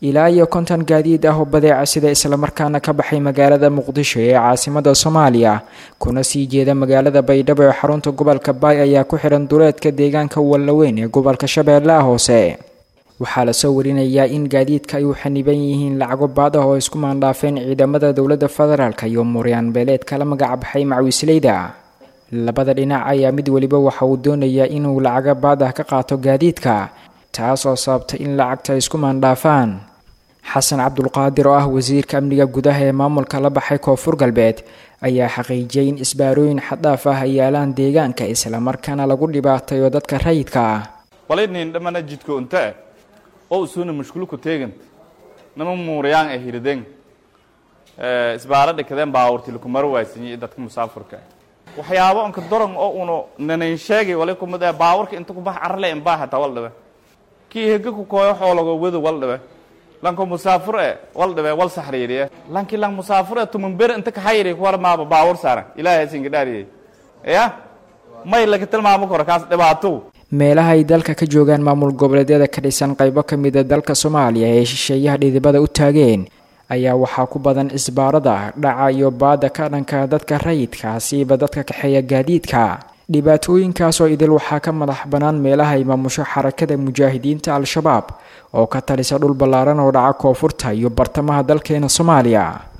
ilaa iyo konton gaadiid ah oo badeeca sida islamarkaana ka baxay magaalada muqdisho ee caasimada soomaaliya kuna sii jeeda magaalada baydhabo ee xarunta gobolka baay ayaa ku xihan duleedka deegaanka wallaweyn ee gobolka shabeellaha hoose waxaa lasoo warinayaa in gaadiidka ay u xaniban yihiin lacago baad ah oo isku maandhaafeen ciidamada dowladda federaalk iyo muryaan beeleed kala magacbaxay macwiisleyda labada dhinac ayaa mid weliba waxa uu doonayaa inuu lacago baad ah ka qaato gaadiidka taas oo sababtay in lacagta ay isku maandhaafaan xasan cabdulqaadir oo ah wasiirka amniga gudaha ee maamulka la baxay koonfur galbeed ayaa xaqiijiyay in isbaarooyin xaddhaaf ah ay yaalaan deegaanka islamarkaana lagu dhibaatayo dadka rayidka ah walinin dhamana jidko inte oo usuna mashkulku teegant nama muurayaan ee hirdeen isbaara dhikadeen baawurti lakumara waaysanyi dadka musaafurka waxyaabo anka doran oo uno nanayn sheegay wali kumid ee baawurka inta kubax carle inbaa hataa wal dhibe kii hega ku kooyo xoologo wado wal dhibe lanko musaafur e wal dhibe wal saxriiriye lanki lang musaafur e tuman ber inta kaxayri kuwar maaba baawur saaran ilaahay singa dhaariyey ya may laga tilmaamo karo kaas dhibaato meelaha ay dalka ka joogaan maamul goboleedyada ka dhisan qaybo ka mida dalka soomaaliya ee shisheeyaha dhidibada u taageen ayaa waxaa ku badan isbaarada dhaca iyo baada ka dhanka dadka rayidka siiba dadka kaxeeya gaadiidka dhibaatooyinkaas oo idil waxaa ka madax bannaan meelaha ay maamusho xarakada mujaahidiinta al-shabaab oo ka talisa dhul ballaaran oo dhaca koonfurta iyo bartamaha dalkeena soomaaliya